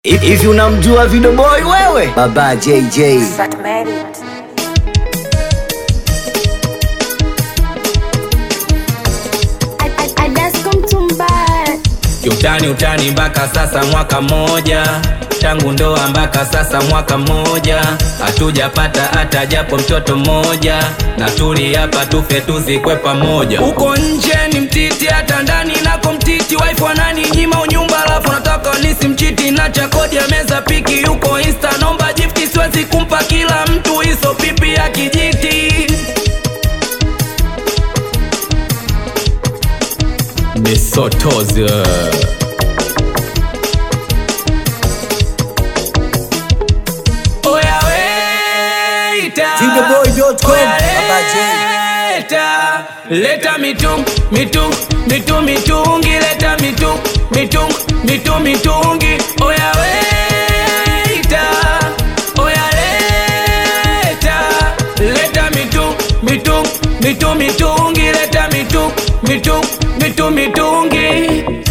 Hivi unamjua Video Boy wewe? Baba JJ. Sat married. I, I, I just come to buy. Kiutani utani mpaka sasa mwaka mmoja tangu ndoa mpaka sasa mwaka mmoja hatujapata hata japo mtoto mmoja na tuli hapa tufe tuzikwe pamoja uko nje ni mtiti hata ndani nako mtiti wife wanani nyima unyumba alafu nataka nisi mchiti na chakodi ya meza piki yuko insta nomba jifti siwezi kumpa kila mtu hizo pipi ya kijiti Misotozi Oya weita Videoboy.com, Oya Baba J. leta Leta mitung, mitung, mitung, mitungi Leta mitung, mitung, mitung, mitungi Oya weita Oya leta Leta mitung, mitung, mitung, mitungi Leta mitung, mitung, mitung, mitungi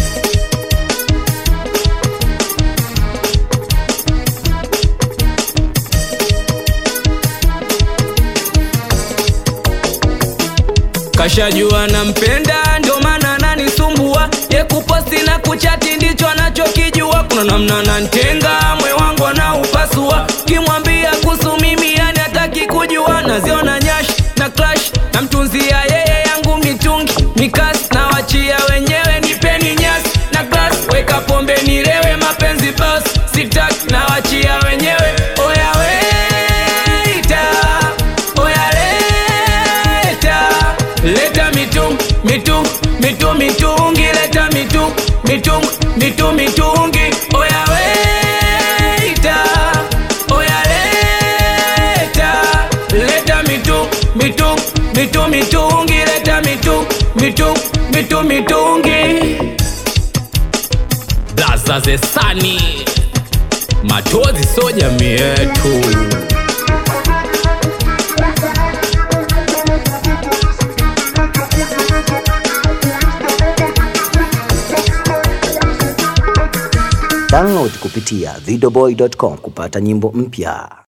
kashajua nampenda ndio maana ananisumbua ye kuposti na kuchati ndicho anachokijua kuna namna nantenga mwe wangu anaupasua kimwambia kuhusu mimi yani hataki kujua naziona nyash na clash namtunzia yeye yangu mitungi mikasi na wachia wenyewe nipeni nyasi na glas weka pombe nilewe mapenzi bas sitaki na wachia wenyewe oya weita oya leta leta mitung mitung mitung mitungi leta mitung mitung mitung mitungi oya weita oya leta leta mitung mitung mitung mitungi leta mitung mitung mitung mitungi blaza zesani machozi so jamii yetu Download kupitia videoboy.com kupata nyimbo mpya.